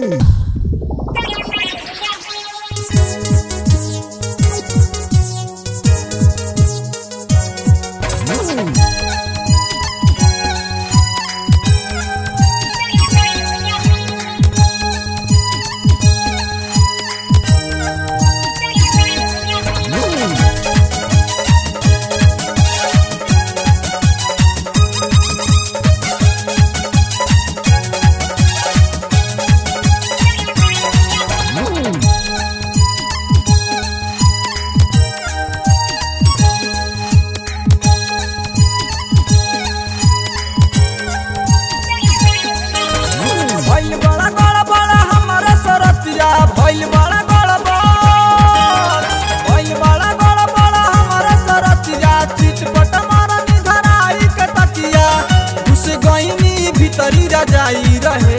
भइल बड़ा बड़ा बड़ा हमारा सरतिया भइल बड़ा बड़ा बड़ा भइल बड़ा बड़ा बड़ा हमारा सरतिया चिटपट मारा निधराई के तकिया घुस गईनी भीतरी रजाई रहे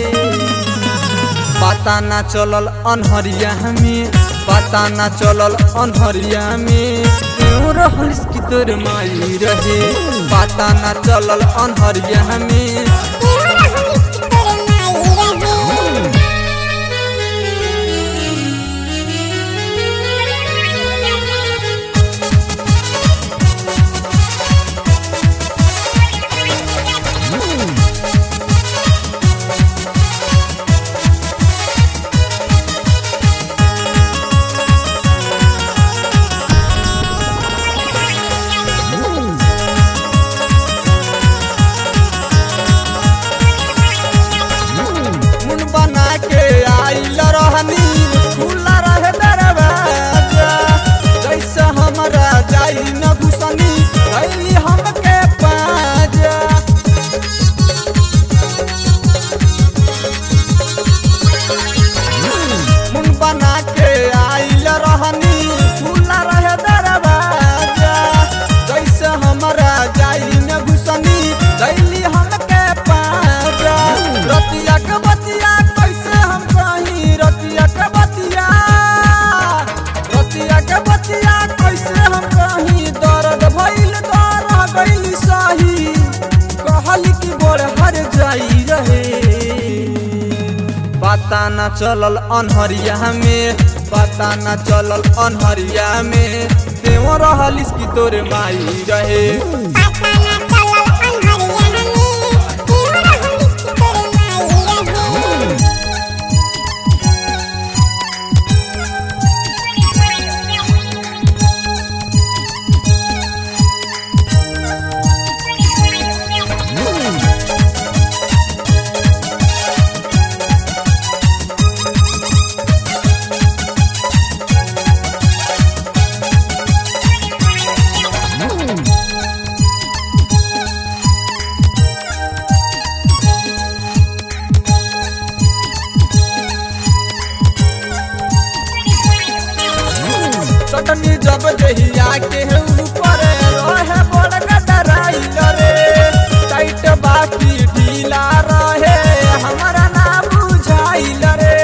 पता ना चलल अनहरिया में पता ना चलल अनहरिया में क्यों रहल की तोर माई रहे पता ना चलल अनहरिया में मुन बना के आइल रहनी खुला रहे दरवाजा जैसे हमरा जाई न घुसनी कैली हमके पाजा मुन बना के आइल रहनी खुला रहे दरवाजा जैसे हमरा जाई न घुसनी कैली हमके पाजा रतिया के बतिया कैसे हम कहीं रतिया के बतिया रतिया के बतिया कैसे हम कहीं दर्द भइल दर्द गइल सही कहल कि बड़ हर जाई रहे पता न चलल अनहरिया में पता न चलल अनहरिया में तेव रहलिस कि तोरे माई रहे चटनी जब दहिया के ऊपर रहे बड़ गडराइल रे टाइट बाकी ढीला रहे हमारा ना बुझाइल रे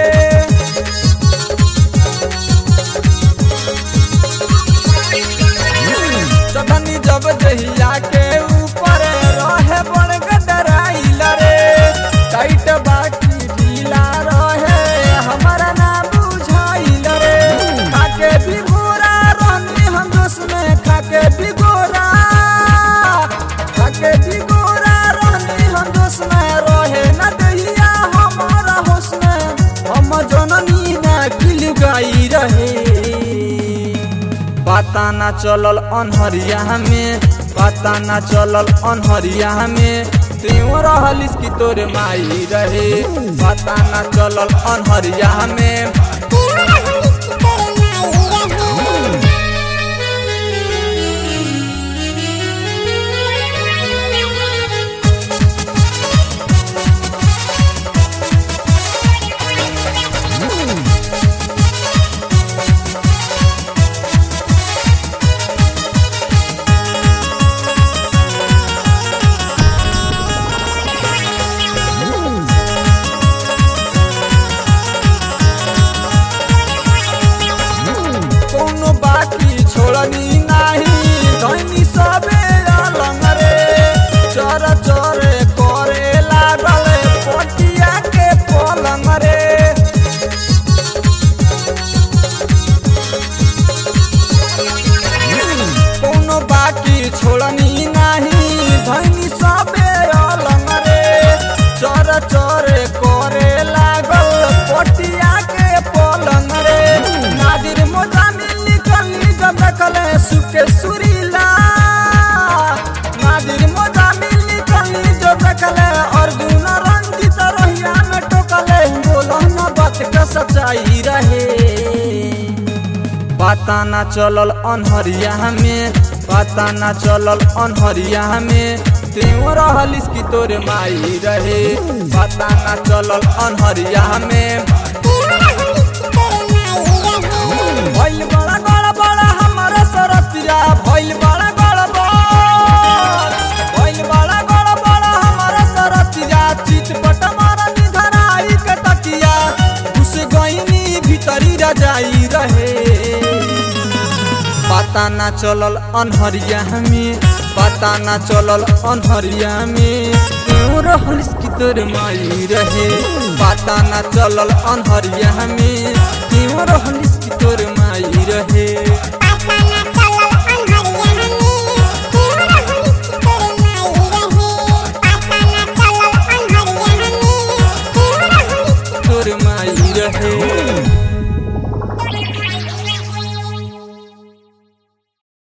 चटनी जब दहिया के ऊपर रहे बड़ गडराइल रे टाइट बाकी ढीला रहे हमारा ना बुझाइल रे खाके भी गोरा रहनी हम जोश में खाके भी गोरा खाके भी गोरा रहनी हम जोश में रहे न दहिया हमारा होश में हम जननी ना किल गाई रहे पता ना चलल अनहरिया में पता ना चलल अनहरिया में त्यों रहलिस कि तोरे माई रहे पता ना चलल अनहरिया में सच्चाई रहे पता ना चलल अनहरिया में पता ना चलल अनहरिया में तेव रहलिस की तोरे माई रहे पता ना चलल अनहरिया में भइल बड़ा बड़ा बड़ा हमारा सरतिया भइल बड़ा बड़ा बड़ भइल बड़ा बड़ा बड़ा हमारा सरतिया चितपट मारा निधराई के तकिया घुस गईनी भीतरी रजाई रहे पता ना चलल अनहरिया में पता ना चलल अनहरिया में क्यों रहलिस की तोर माई रहे पता ना चलल अनहरिया में क्यों रहल